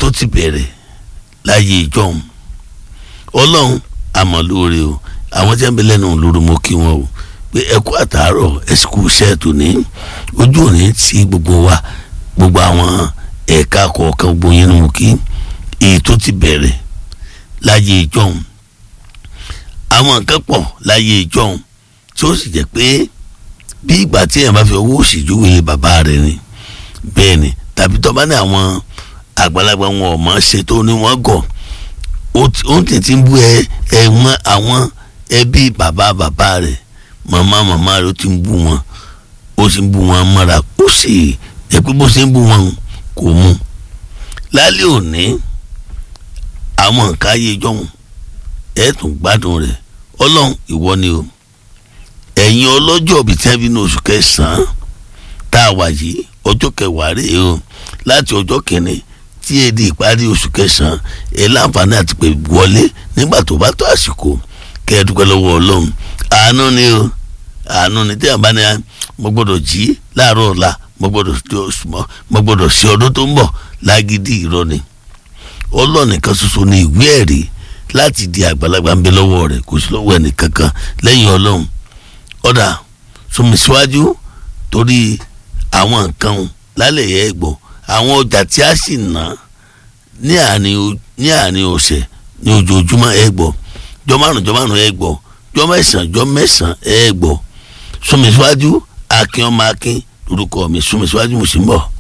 tó ti bẹ̀rẹ̀ láyé ìjọhún ọlọ́run àmọ́ lóore o àwọn tí wọ́n bẹ lẹ́nu lóru mo kí wọn o pé ẹ kú àtàárọ̀ ẹ sì kú iṣẹ́ tó ní ojú òní tí gbogbo wa gbogbo àwọn ẹ̀ka kọ̀ọ̀kan gbogbo yẹn ni mo kí èyí tó ti bẹ̀rẹ̀ láyé ìjọhún àwọn nǹkan pọ̀ láyé ìjọhún tí ó sì jẹ́ pé bí ìgbà tí èèyàn bá fi owó òsì júwe bàbá rẹ̀ ni bẹ́ẹ̀ ni tàbí tó bá ní àwọn àgbàlagbà wọn ò mọ̀ ṣe tó ní wọ́n gọ̀ ó ti ti ń bú ẹ ẹ mọ àwọn ẹbí bàbá bàbá rẹ̀ màmá màmá rẹ̀ ó ti ń bú wọn ó sì ń bú wọn mọ́ra ó sì jẹ́ pé bó ṣe ń bú wọn kò mú lálẹ́ òní àwọn nǹkan ayé jọ̀hún ẹ̀ tún gbádùn rẹ̀ ọlọ́run ìwọ ni o ẹ̀yin ọlọ́jọ́ bíi tí wọ́n bí ní oṣù kẹsàn-án tá a wà yìí ọjọ́ kẹwàá rèé o láti ọjọ́ kìíní tí èdè ìparí oṣù kẹsàn-án ẹ̀ láǹfààní àti pé wọlé nígbà tó bá tó àsìkò kẹ́ ẹ dúpẹ́ lọ́wọ́ ọlọ́run àánú ni o àánú ni tí a bá ní mo gbọ́dọ̀ jí láàárọ̀ ọ̀la mo gbọ́dọ̀ ṣe ọdún tó ń bọ̀ lágídí irọ́ ni ọlọ́ọ̀nìkan ṣoṣo ni ìwé ẹ̀rí láti di àgbàlagbà ń bẹ lọ́wọ́ rẹ̀ kò sí lọ́wọ́ ẹnì kankan lẹ́yìn ọlọ́run ọ̀dà súnmi síwájú torí àwọn nǹkan lálẹ́ yẹ gbọ́ àwọn ọjà tí a sì ná ní àárín ọ̀sẹ̀ ní ojoojúmọ́ ẹ gbọ́ jọ márùn jọ márùn ẹ gbọ́ jọ mẹ́sàn jọ mẹ́sàn ẹ gbọ́ súnmi síwájú akin ọmọ akin lórúkọ mi súnmi síwájú mo sì ń bọ̀.